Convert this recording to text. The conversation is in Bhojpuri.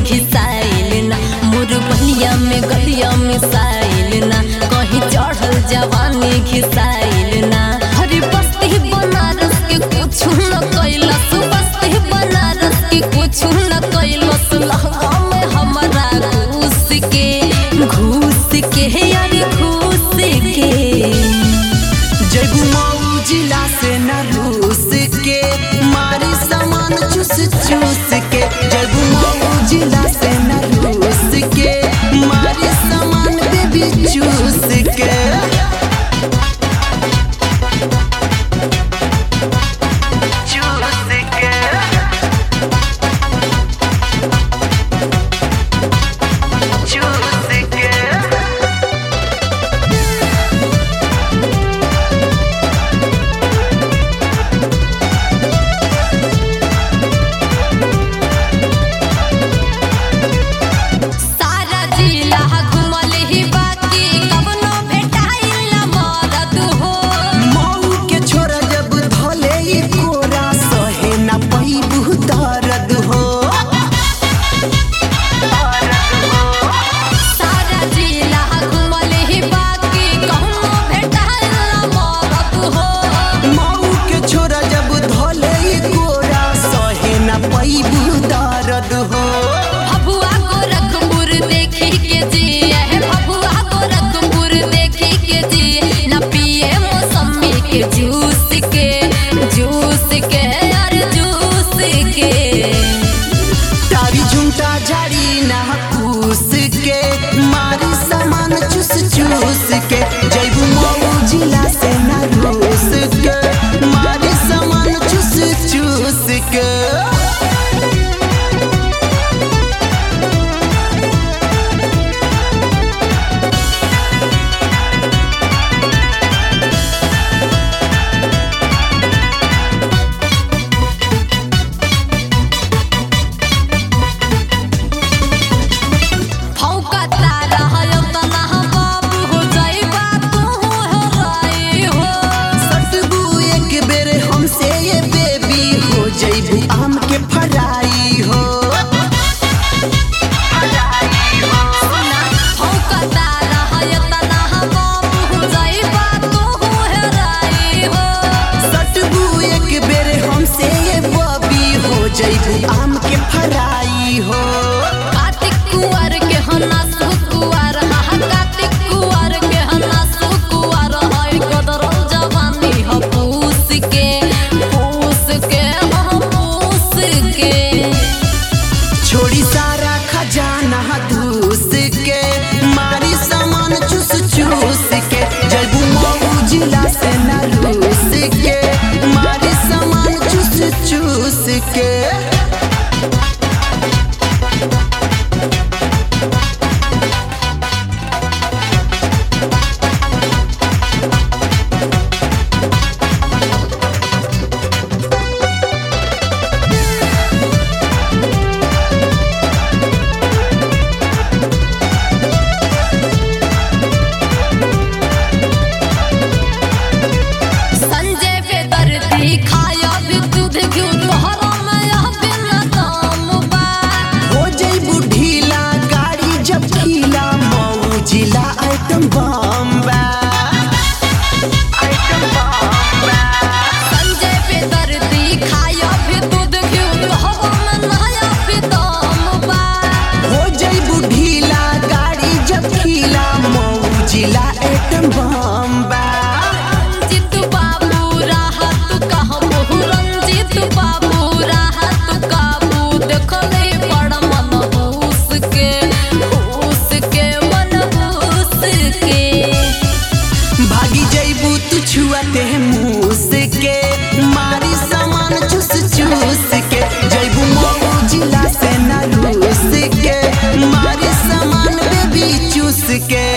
घिसाइल ना मोर बलिया में गलिया में साइल ना कहीं चढ़ल जवानी घिसाइल ना हरे बस्ती बनारस के कुछ न कैलस बस्ती बनारस के कुछ न कैलस लहंगा में हमारा घूस के घूस के यार घूस के जगू मऊ जिला से न रूस के मारी सामान चूस चूस के जगू मऊ जिला से न रूस के मारी सामान बेबी चूस के चूस के चूस के सारा जिला घुमल ही बाकी कवनो भेटाइल ना मरद हो मऊ के छोरा जब धोले ई कोरा सहे न पैबू दर्द हो सारा जिला घुमल ही बाकी कवनो भेटाइल ना मरद हो मऊ के छोरा जब धोले ई कोरा सहे न पैबू दर्द हो भभुआ गोरखपुर देखी के जिए है भभुआ गोरखपुर देखी के जिए न पिए मौसमी के जूस के जूस के यार जूस के तारी झुमटा झाड़ी ना कूस के मारी सामान चूस चूस के जैबू मऊ जिला से न रूस के मारी सामान चूस चूस के फौकता रहयो तना बाबू हो जाइबा तू हो राई हो सटबू एक बेर हमसे ये बेबी हो जैबू आम के फराई हो फौकता रहयो तना बाबू हो जाइबा तू हो राई हो सटबू एक बेर हमसे ये बबी हो जैबू आम के फराई हो कार्तिक कुंवर के हना सुकुआर हा कार्तिक कुंवर के हना सुकुआर है कदरल जवानी ह पूस के पूस के ह पूस के छोड़ी सारा खजाना धूस के मारी सामान चूस चूस के जैबू मऊ जिला से न रूस के मारी सामान चूस चूस के संजय बेदर्दी खाया भी दूध क्यों तोहरा में यह बिन दाम बा हो जैबू ढीला गाड़ी जब खीला मऊ जिला आइटम बम्बा संजय बेदर्दी खाया भी दूध क्यों तोहरा में नया भी दाम बा हो जैबू ढीला गाड़ी जब खीला मऊ जिला आइटम बम्बा रंजित बाबू राहत कहबो रंजित बाबू राहत काबू देखले बड़ मन हूस के हूस के मन हूस के भागी जैबू तू छुआते मूस के मारी सामान चूस चूस के जैबू मऊ जिला से न रूस के मारी सामान बेबी चूस के